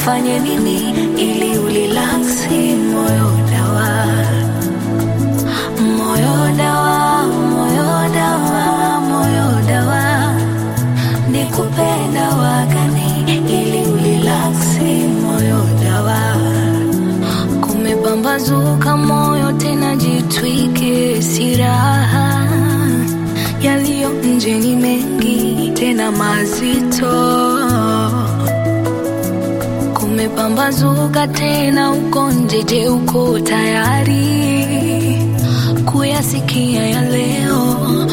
nifanye nini ili ulilaksi moyo dawa moyo dawa moyo dawa moyo dawa nikupenda wagani ili ulilaksi moyo dawa kumepambazuka moyo tena jitwike siraha yaliyo nje ni mengi tena mazito kumepambazuka tena uko nje je uko tayari kuyasikia ya leo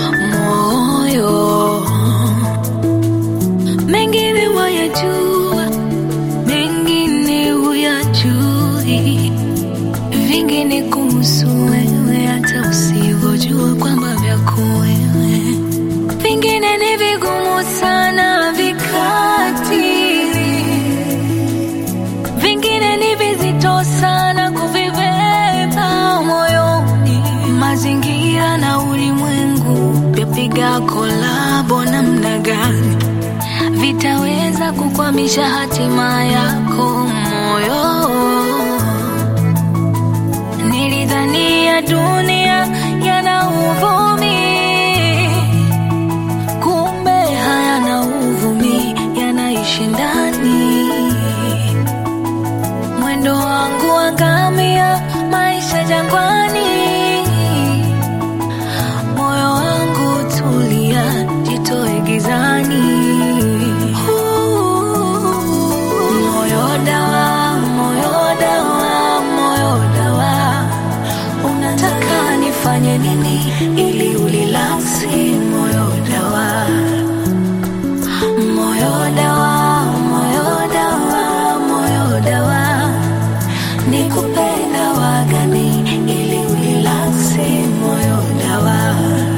moyo mengine wayajua mengine huyajui vingine kuhusu wewe hata usivyojua kwamba vyako wewe vingine ni vigumu sana vikatili vingine ni vizito sana kuvibeba moyoni mazingira na ulimwengu vyapiga kolabo namna gani vitaweza kukwamisha hatima yako moyo nilidhania dunia yana uvumi kumbe hayana uvumi yanaishi ndani mwendo wangu wa ngamia maisha jangwani moyo wangu tulia jitoe gizani moyo dawa moyo dawa moyo dawa unataka nifanye nini ili ulilaksi moyo dawa moyo dawa moyo dawa moyo dawa nikupenda wagani ili ulilaksi moyo dawa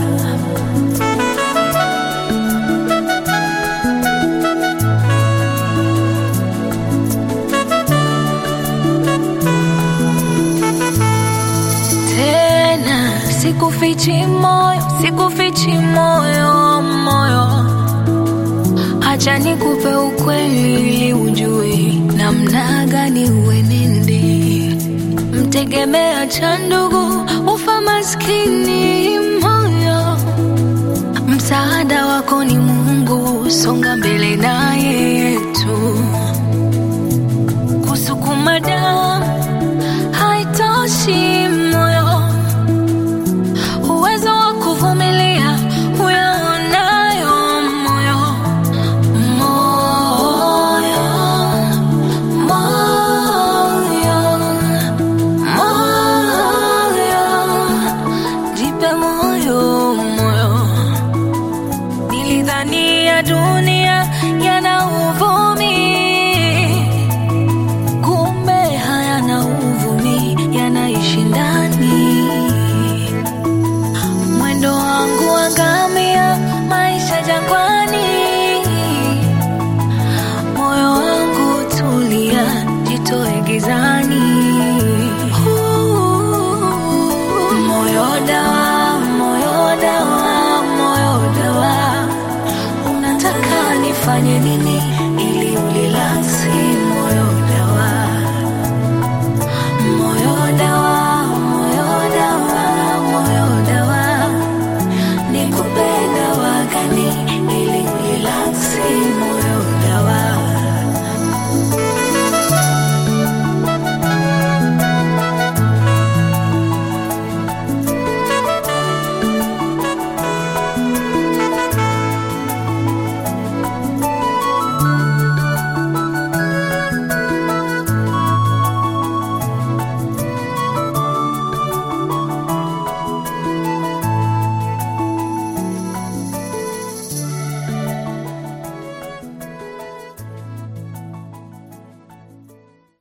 tena sikufichi moyo sikufichi moyo moyo hacha nikupe ukweli ili ujue namna gani uenende mtegemea cha ndugu ufa maskini moyo msaada wako ni mungu songa mbele naye yetu kusukuma damu haitoshi moyo uwezo wa kuvumilia uyaonayo moyo moyo moyo moyo jipe moyo moyo nilidhania dunia yana uvumi kumbe hayana uvumi yanaishi ndani mwendo wangu wa ngamia maisha jangwani moyo wangu tulia jitoe gizani moyo dawa moyo dawa moyo dawa unataka nifanye nini